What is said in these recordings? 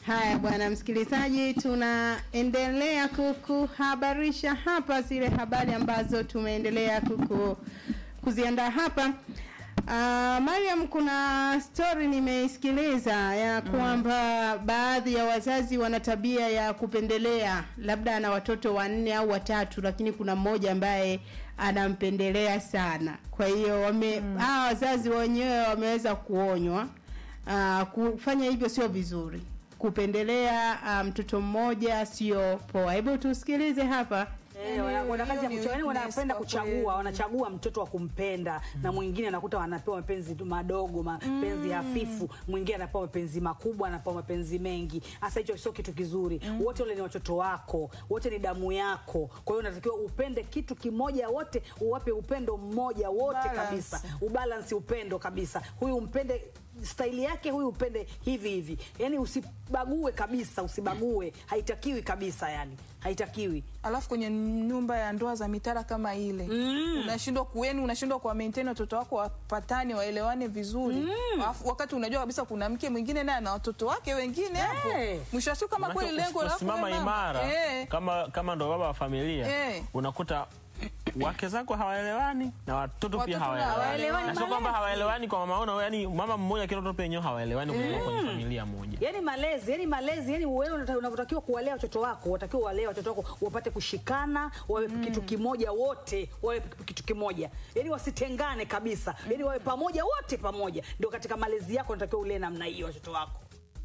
Haya bwana msikilizaji, tunaendelea kukuhabarisha hapa zile habari ambazo tumeendelea kuku, kuziandaa hapa. Uh, Mariam, kuna story nimeisikiliza ya kwamba baadhi ya wazazi wana tabia ya kupendelea, labda ana watoto wanne au watatu, lakini kuna mmoja ambaye anampendelea sana. Kwa hiyo wame hawa wazazi wenyewe wameweza kuonywa uh, kufanya hivyo sio vizuri kupendelea uh, mtoto mmoja sio poa. Hebu tusikilize hapa. Eh, wana- wana kazi ya hiyo ni kuchagua, yani weakness wanapenda kwa kuchagua, kweli. wanachagua mtoto wa kumpenda na mwingine anakuta wanapewa mapenzi tu madogo, mapenzi hafifu, mwingine anapewa mapenzi makubwa, anapewa mapenzi mengi. Hasa hicho sio kitu kizuri. Wote wale ni watoto wako, wote ni damu yako. Kwa hiyo unatakiwa upende kitu kimoja, wote uwape upendo mmoja wote Balance. kabisa, ubalance upendo kabisa. Huyu umpende staili yake, huyu upende hivi hivi, yani usibague kabisa, usibague, haitakiwi kabisa, yani haitakiwi. alafu kwenye nyumba ya ndoa za mitara kama ile unashindwa kueni unashindwa kuwa maintain watoto wako wapatane waelewane vizuri alafu wakati unajua kabisa kuna mke mwingine naye ana watoto wake wengine hapo Eh. mwisho wa siku kama Manake kweli lengo lako usiposimama wewe mama, imara eh, kama kama ndo baba wa familia Eh. unakuta wake zako hawaelewani na watoto pia Watoto hawaelewani hawaelewani na sio kwamba malezi. hawaelewani kwa mama ona yani mama mmoja kila mtoto pia wenyewe hawaelewani kutoka kwenye familia moja yani malezi yani malezi yani wewe unata- unavyotakiwa kuwalea watoto wako watakiwa walee watoto wako wapate kushikana wawe kitu kimoja wote wawe kitu kimoja yani wasitengane kabisa yani wawe pamoja wote pamoja ndio katika malezi yako unatakiwa ulee namna hiyo watoto wako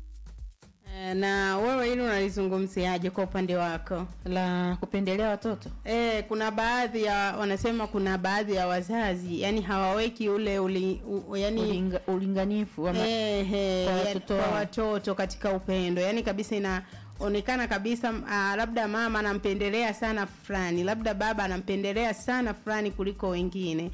Eh, Na wewe hili unalizungumziaje kwa upande wako? la kupendelea watoto E, kuna baadhi ya wanasema kuna baadhi ya wazazi yani hawaweki ule uli, u, yani Ulinga, ulinganifu wa ma- Ehe, kwa yani watoto kwa wao. watoto katika upendo yani kabisa inaonekana kabisa uh, labda mama anampendelea sana fulani labda baba anampendelea sana fulani kuliko wengine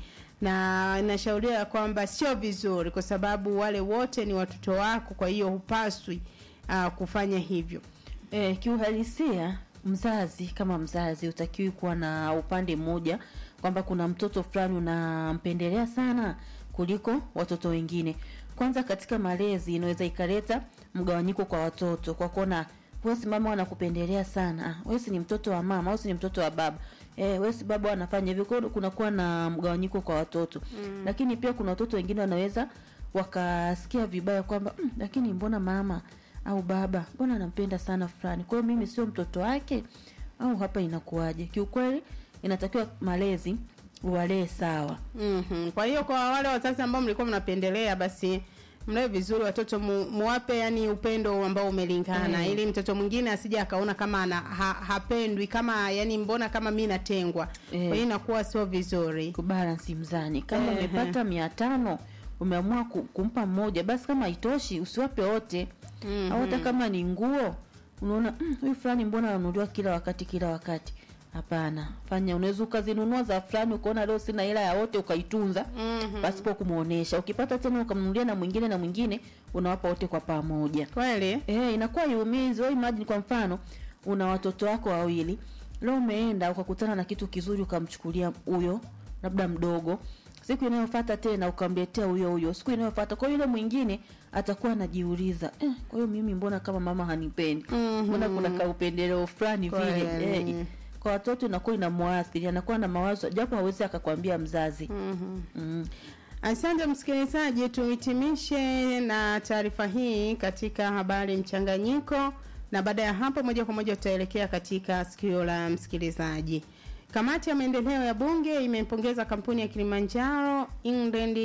na inashauriwa ya kwamba sio vizuri kwa sababu wale wote ni watoto wako kwa hiyo hupaswi uh, kufanya hivyo eh, kiuhalisia mzazi kama mzazi utakiwi kuwa na upande mmoja kwamba kuna mtoto fulani unampendelea sana kuliko watoto wengine kwanza katika malezi inaweza ikaleta mgawanyiko kwa watoto kwa kuona wesi mama wanakupendelea sana ah, wesi ni mtoto wa mama wesi ni mtoto wa baba eh, wesi baba wanafanya hivyo kwa hiyo kunakuwa na mgawanyiko kwa watoto mm. lakini pia kuna watoto wengine wanaweza wakasikia vibaya kwamba mm, lakini mbona mama au baba mbona anampenda sana fulani kwa hiyo mimi sio mtoto wake au hapa inakuwaje kiukweli inatakiwa malezi uwalee sawa mm kwa hiyo kwa wale wazazi ambao mlikuwa mnapendelea basi mlee vizuri watoto mu, muwape yani upendo ambao umelingana Mm. ili mtoto mwingine asije akaona kama ana, ha, hapendwi kama yani mbona kama mi natengwa Eh. kwa hiyo inakuwa sio vizuri kubalansi mzani kama Ehe. umepata mia tano umeamua ku- kumpa mmoja basi kama haitoshi usiwape wote Mhm. au hata kama ni nguo unaona "Mm, huyu fulani mbona ananunuliwa kila wakati kila wakati hapana fanya unaweza ukazinunua za fulani ukaona leo sina hela ya wote ukaitunza Mhm. pasipo kumwonyesha ukipata tena ukamnunulia na mwingine na mwingine unawapa wote kwa pamoja kweli Eh, inakuwa iumizi. Wewe imagine kwa mfano una watoto wako wawili. Leo umeenda ukakutana na kitu kizuri ukamchukulia huyo labda mdogo. Siku inayofuata tena ukamletea huyo huyo. Siku inayofuata kwa yule mwingine atakuwa anajiuliza, eh, kwa hiyo mimi mbona kama mama hanipendi? Mhm. Mbona kuna kaupendeleo fulani vile. Kweli. Eh, kwa watoto inakuwa inamwathiri, anakuwa na mawazo japo hawezi akakwambia mzazi. Mhm. Mm. Asante msikilizaji, tuhitimishe na taarifa hii katika habari mchanganyiko, na baada ya hapo moja kwa moja tutaelekea katika sikio la msikilizaji. Kamati ya maendeleo ya bunge imempongeza kampuni ya Kilimanjaro Inland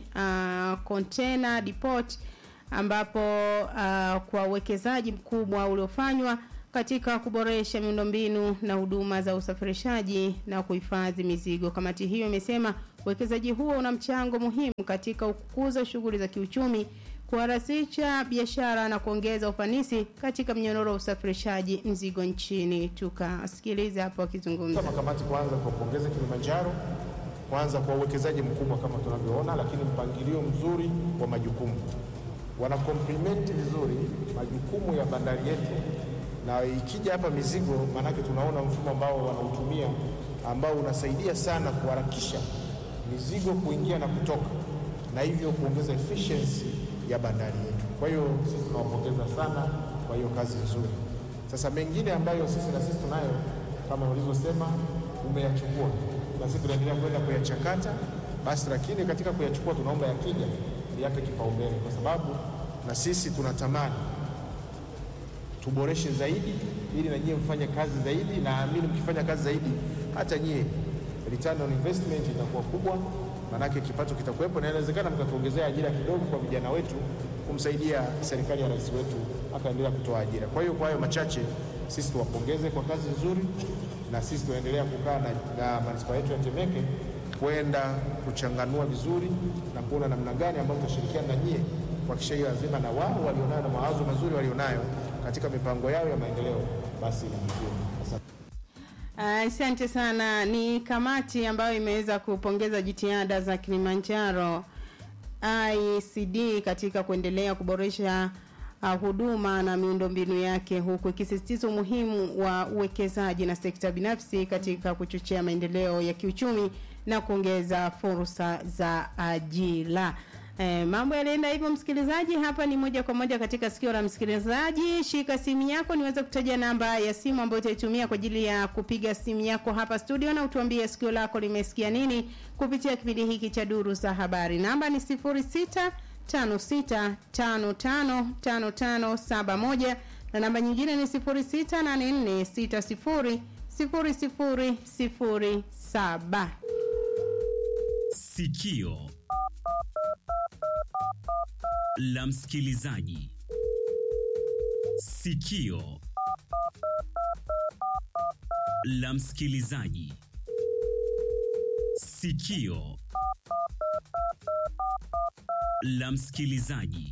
uh, Container Depot ambapo uh, kwa uwekezaji mkubwa uliofanywa katika kuboresha miundombinu na huduma za usafirishaji na kuhifadhi mizigo. Kamati hiyo imesema uwekezaji huo una mchango muhimu katika kukuza shughuli za kiuchumi, kuharakisha biashara na kuongeza ufanisi katika mnyororo wa usafirishaji mzigo nchini. Tukasikiliza hapo akizungumza. Kama kamati kwanza kuwapongeza Kilimanjaro kwanza kwa uwekezaji mkubwa kama tunavyoona, lakini mpangilio mzuri wa majukumu, wana complement vizuri majukumu ya bandari yetu, na ikija hapa mizigo, maanake tunaona mfumo ambao wanautumia ambao unasaidia sana kuharakisha mizigo kuingia na kutoka, na hivyo kuongeza efficiency ya bandari yetu. Kwa hiyo sisi tunawapongeza sana kwa hiyo kazi nzuri. Sasa mengine ambayo sisi na sisi tunayo kama ulivyosema, umeyachukua na sisi tunaendelea kwenda kuyachakata basi, lakini katika kuyachukua tunaomba yakija yape kipaumbele, kwa sababu na sisi tunatamani tuboreshe zaidi, ili na nyie mfanye kazi zaidi. Naamini mkifanya kazi zaidi, hata nyie return on investment itakuwa kubwa, maanake kipato kitakuwepo, na inawezekana mkatuongezea ajira kidogo kwa vijana wetu, kumsaidia serikali ya rais wetu akaendelea kutoa ajira. Kwa hiyo kwa hayo machache, sisi tuwapongeze kwa kazi nzuri, na sisi tunaendelea kukaa na, na manispaa yetu ya Temeke kwenda kuchanganua vizuri na kuona namna gani ambayo tutashirikiana na nyie kuhakikisha hiyo azima na wao walionayo na mawazo mazuri walionayo katika mipango yao ya maendeleo basi inafikiwa. Asante. Asante sana. Ni kamati ambayo imeweza kupongeza jitihada za Kilimanjaro ICD katika kuendelea kuboresha uh, huduma na miundombinu yake huku ikisisitiza umuhimu wa uwekezaji na sekta binafsi katika kuchochea maendeleo ya kiuchumi na kuongeza fursa za ajira. Eh, mambo yalienda hivyo msikilizaji, hapa ni moja kwa moja katika sikio la msikilizaji. Shika simu yako niweze kutaja namba ya simu ambayo utaitumia kwa ajili ya kupiga simu yako hapa studio na utuambie sikio lako limesikia nini kupitia kipindi hiki cha duru za habari. Namba ni 0656555571 na namba nyingine ni 0684600007. Sikio la msikilizaji. Sikio la msikilizaji. Sikio la msikilizaji.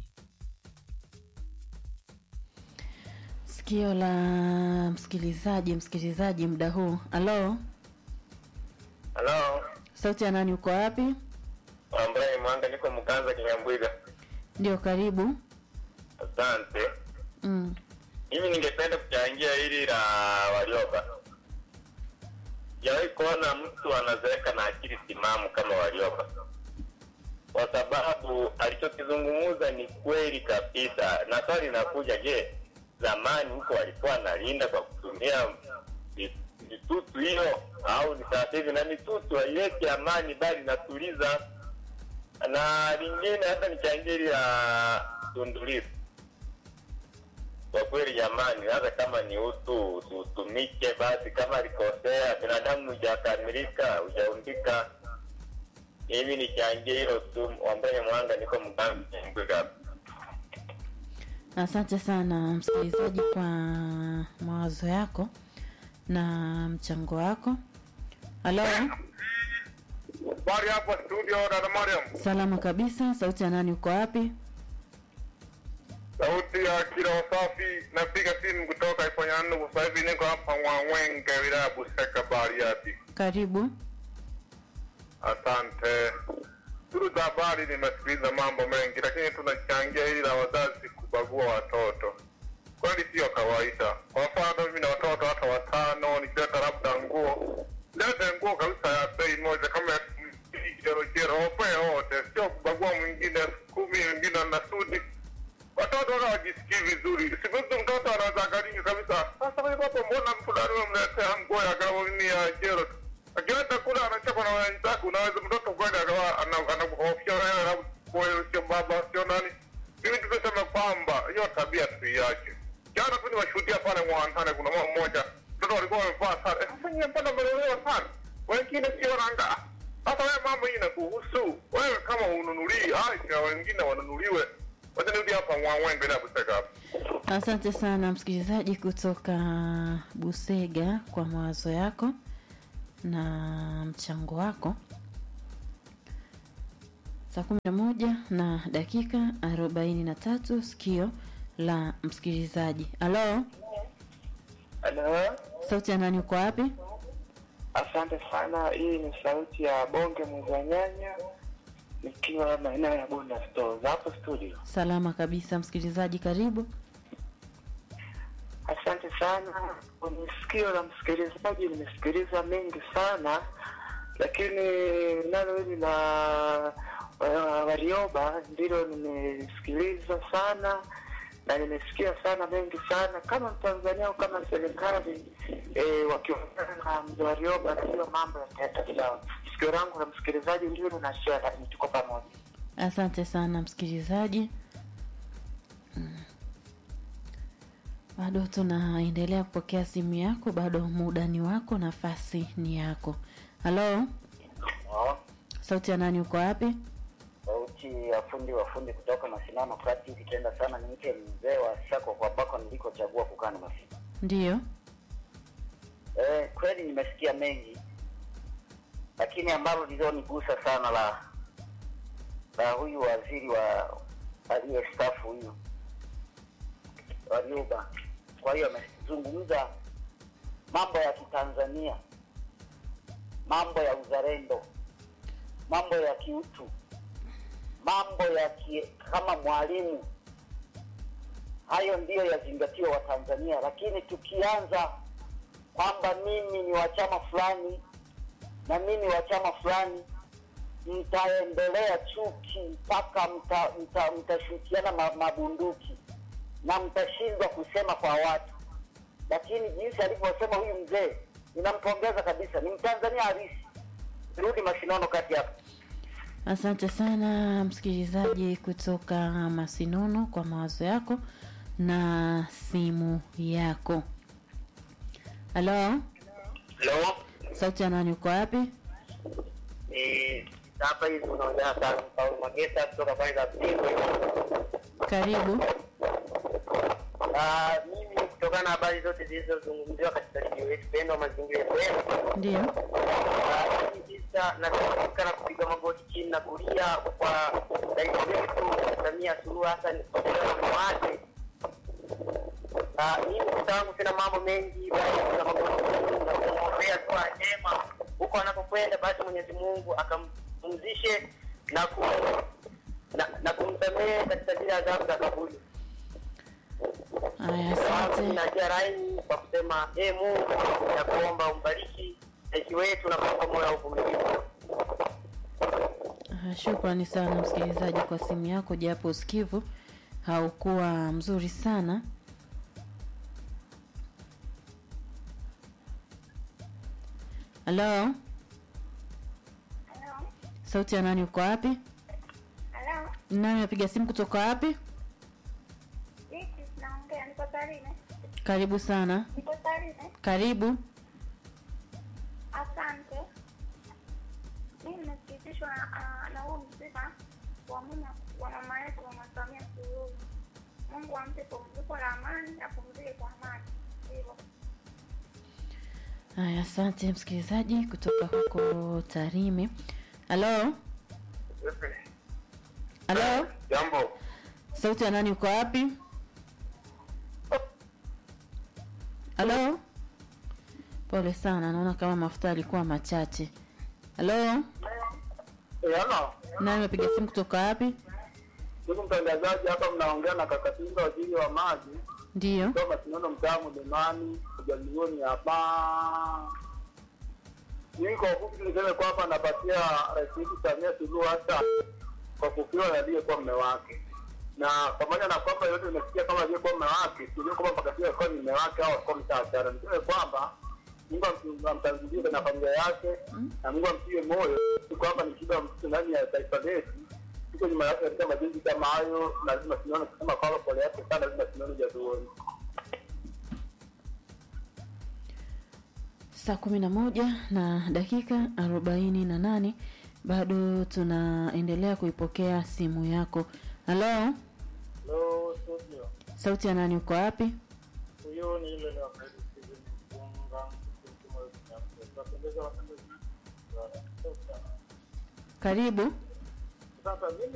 Sikio la msikilizaji, msikilizaji muda huu. Halo, Halo, sauti ya nani? Uko wapi? ambaye Mwanga, niko Mganza Kinyambwiga. Ndio, karibu. Asante. Mm. Mimi ningependa kuchangia hili la Warioba. Sijawahi kuona mtu anazeeka na akili timamu kama Warioba, kwa sababu alichokizungumza ni kweli kabisa, na swali linakuja, je, zamani huko walikuwa analinda kwa kutumia mi- mitutu hiyo au ni sasa hivi? Na mitutu haileti amani, bali inatuliza. Na lingine hata nichangie hili la Tundu Lissu kwa kweli jamani, hata kama ni utu utumike basi. Kama alikosea, binadamu hujakamilika, hujaumbika. Mimi nichangie hilo tu, wambene mwanga, niko mgambiga. Asante sana msikilizaji kwa mawazo yako na mchango wako. Halo, Habari hapo studio, dada Mariam. salama kabisa. Sauti ya nani? Uko wapi? Sauti ya kila wasafi, napiga simu kutoka Iponyandu. Sasa hivi niko hapa Mwangwenge, wilaya ya Buseka, Bariadi. Karibu. Asante. Duru za habari nimesikiliza mambo mengi, lakini tunachangia hili la wazazi kubagua watoto. Kweli sio kawaida. Kwa mfano, mimi na watoto hata watano, nikileta labda nguo, lete nguo kabisa ya bei moja, kama ya jerojero, wapee wote, sio kubagua mwingine elfu kumi, mwingine na sudi. Watoto wala wajisikii vizuri. Siku hizi mtoto anaweza akaringa kabisa, sasa wewe baba, mbona fulani umemletea nguo ya gauni ya jero tu akileta kule anachapa na wenzake, unaweza mtoto kwenda akawa ana- anakuhofia wewe, na wewe sio baba sio nani. Mimi tumesema kwamba hiyo tabia tuiache. Jana tu niwashuhudia pale Mwantane, kuna mama mmoja mtoto walikuwa wamevaa sare. Eh, Sasa nyie mbona mmelelewa sana? Wengine sio nanga. Sasa wewe mambo hii inakuhusu wewe, kama ununulii acha wengine wanunuliwe. Wacha nirudi hapa Mwangwembe na Buseka hapa. Asante sana msikilizaji kutoka Busega kwa mawazo yako na mchango wako. Saa kumi na moja na dakika arobaini na tatu sikio la msikilizaji. Halo, Halo, sauti ya nani? Uko wapi? asante sana. Hii ni sauti ya bonge mwezanyanya nikiwa maeneo ya Bunda Stores hapo studio. Salama kabisa msikilizaji, karibu. Asante sana kwenye sikio la msikilizaji, nimesikiliza mengi sana, lakini nalo hili la wa- Warioba ndilo nimesikiliza sana na nimesikia sana mengi sana kama Mtanzania au kama serikali eh, wakiongea na mzee Warioba, najua mambo yataenda sawa. Sikio langu la msikilizaji ndio linashare, lakini tuko pamoja. Asante sana msikilizaji. Mm. Bado tunaendelea kupokea simu yako, bado muda ni wako, nafasi ni yako. Halo, sauti ya nani? Uko wapi? sauti ya fundi wa fundi kutoka Masinano kati ikitenda sana niite mzee wa Sako kwa bako nilikochagua kukaa na Masino. Ndiyo. Eh, kweli nimesikia mengi, lakini ambalo lilonigusa sana la la huyu waziri wa aliyestaafu huyu Warioba. Kwa hiyo amezungumza mambo ya Kitanzania, mambo ya uzalendo, mambo ya kiutu, mambo ya ki, kama mwalimu. Hayo ndiyo yazingatiwa Watanzania, lakini tukianza kwamba mimi ni wa chama fulani na mimi wa chama fulani, mtaendelea chuki mpaka mta, mta, mtashukiana ma, mabunduki na mtashindwa kusema kwa watu. Lakini jinsi alivyosema huyu mzee, ninampongeza kabisa, ni Mtanzania halisi. Rudi Masinono kati hapo. Asante sana msikilizaji kutoka Masinono kwa mawazo yako na simu yako. Halo, Hello. sauti ya nani? Uko wapi? Eh, hapa hivi unaongea sana Paul Magesa kutoka pale za Pingwe. Karibu. Ah, mimi kutokana na habari zote zilizozungumziwa katika redio yetu pendwa Mazingira FM, Ndio. ah, mimi sasa nataka na kupiga magoti chini na kulia kwa rais wetu Samia Suluhu Hassan kwa mume wake. Ah, mimi kutangu sina mambo mengi, bali kuna magoti chini na kumwombea dua njema huko anapokwenda, basi Mwenyezi Mungu akampumzishe na ku na, na kumsamehe katika zile adhabu za kaburi. Haya, asante. Najia rai kwa kusema e Mungu na kuomba umbariki rais wetu na kumpa moyo wa uvumilivu. Ah, Shukrani sana msikilizaji kwa simu yako, japo usikivu haukuwa mzuri sana. Halo, sauti ya nani? Uko wapi? Halo, Nani apiga simu kutoka wapi? hiki naongea, niko Tarime. Karibu sana. Niko Tarime. Karibu. Asante. Mimi nimesikitishwa na ah, na huu msiba wa mume wa mama yetu Mama Samia Suluhu. Mungu ampe pumziko la amani, apumzike kwa amani. Hivyo. Haya, asante msikilizaji kutoka huko Tarime. Halo, halo, Jambo. sauti ya nani? Uko wapi? Halo, pole sana, naona kama mafuta alikuwa machache. Halo, Eh, halo. nani amepiga simu kutoka wapi? Ndugu mtangazaji, hapa mnaongea na Kakatinga, waziri wa maji Ndiyo, kutoka Sinono, mtaa Mlimani, ujalioni hapa. Mimi kwa ufupi niseme kwamba napatia rais wetu Samia Suluhu Hassan kwa kufiwa na aliyekuwa mme wake, na pamoja na kwamba yote imesikia kama aliyekuwa mme wake, sijui kwamba mpaka sasa alikuwa ni mme wake au alikuwa mtaachana. Niseme kwamba Mungu amtu- amtangulie na familia yake na Mungu amtie moyo, si kwamba ni shida mtu ndani ya taifa letu tuko nyuma yake katika majenzi kama hayo, lazima tunaona kusema kwamba pole yake sana, lazima tunaona jazuoni. saa kumi na moja na dakika arobaini na nane bado tunaendelea kuipokea simu yako. Halo, Hello, studio. sauti ya nani? Uko wapi? Huyo ni ile ni wakati Steven Mpunga, mtumishi wa Kinyamuzi. Tunapendeza watangazaji. Karibu. Sasa mimi